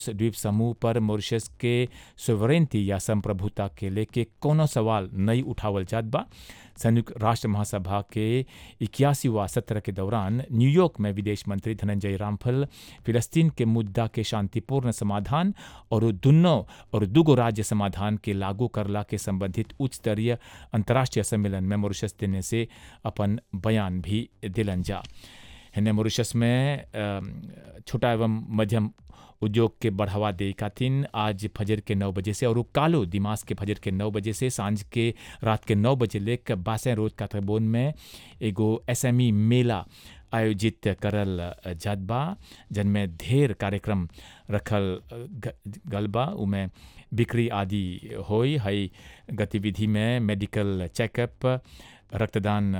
द्वीप समूह पर मॉरिशस के सोवरेंटी या संप्रभुता के लेके कोनो सवाल नहीं उठावल जात बा संयुक्त राष्ट्र महासभा के इक्यासीवा सत्र के दौरान न्यूयॉर्क में विदेश मंत्री धनंजय रामफल फिलिस्तीन के मुद्दा के शांतिपूर्ण समाधान और दुनो और दुगो राज्य समाधान के लागू करला के संबंधित उच्च स्तरीय अंतर्राष्ट्रीय सम्मेलन में मॉरिशस देने से अपन बयान भी दिलन जा हिने मॉरिशस में छोटा एवं मध्यम उद्योग के बढ़ावा दे खातिन आज फजर के नौ बजे से और कालो दिमाग के फजर के नौ बजे से सांझ के रात के नौ बजे लेकर बासें रोड कातरबोन में एगो एसएमई मेला आयोजित करल जात बा जिनमें ढेर कार्यक्रम रखल गलबा उमें बिक्री आदि होई हई गतिविधि में मेडिकल चेकअप रक्तदान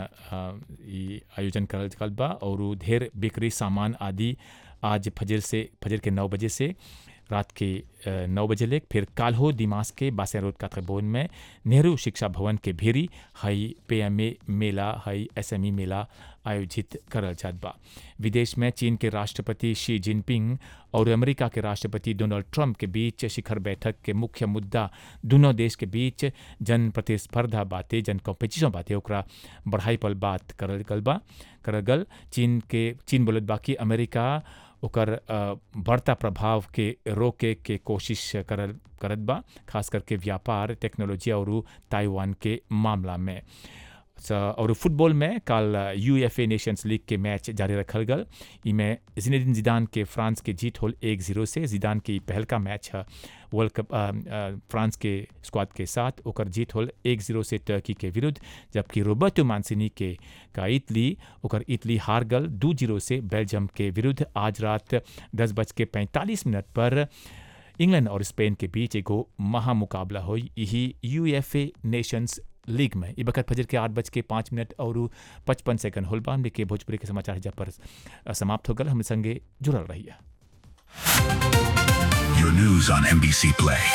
आयोजन करल गल बा और ढेर बिक्री सामान आदि आज फजर से फजर के नौ बजे से रात के नौ बजे लेक फिर काल्हो दिमाग के बासे रोड कातरबोन में नेहरू शिक्षा भवन के भीरी हई पीएमए मेला हई एसएमई मेला आयोजित करल जात बा विदेश में चीन के राष्ट्रपति शी जिनपिंग और अमेरिका के राष्ट्रपति डोनाल्ड ट्रंप के बीच शिखर बैठक के मुख्य मुद्दा दोनों देश के बीच जन प्रतिस्पर्धा बातें जन कॉम्पिटिशन बातें ओकरा बढ़ाई पर बात करल गल बा करल गल चीन के चीन बोलत बा कि अमेरिका ओकर बढ़ता प्रभाव के रोके के कोशिश करल करत बा खास करके व्यापार टेक्नोलॉजी और ताइवान के मामला में और फुटबॉल में कल U F A nations league के मैच जारी रखल गल इमें जिनेदिन जिदान के फ्रांस के जीत होल एक जीरो से जिदान के पहल का मैच है वर्ल्ड कप फ्रांस के स्क्वाड के साथ ओकर जीत होल एक जीरो से टर्की के विरुद्ध जबकि रोबर्टो मानसिनी के का इटली ओकर इटली हार गल दो जीरो से बेल्जियम के विरुद्ध आज रात दस बज के पैंतालीस मिनट पर इंग्लैंड और स्पेन के बीच एगो महामुकाबला हुई यही U F A nations league में ई बखत फजर के आठ बज के पाँच मिनट और पचपन सेकंड होल बा के भोजपुरी के समाचार जब पर समाप्त हो गल हम संगे जुड़ल रही Your news on NBC Play.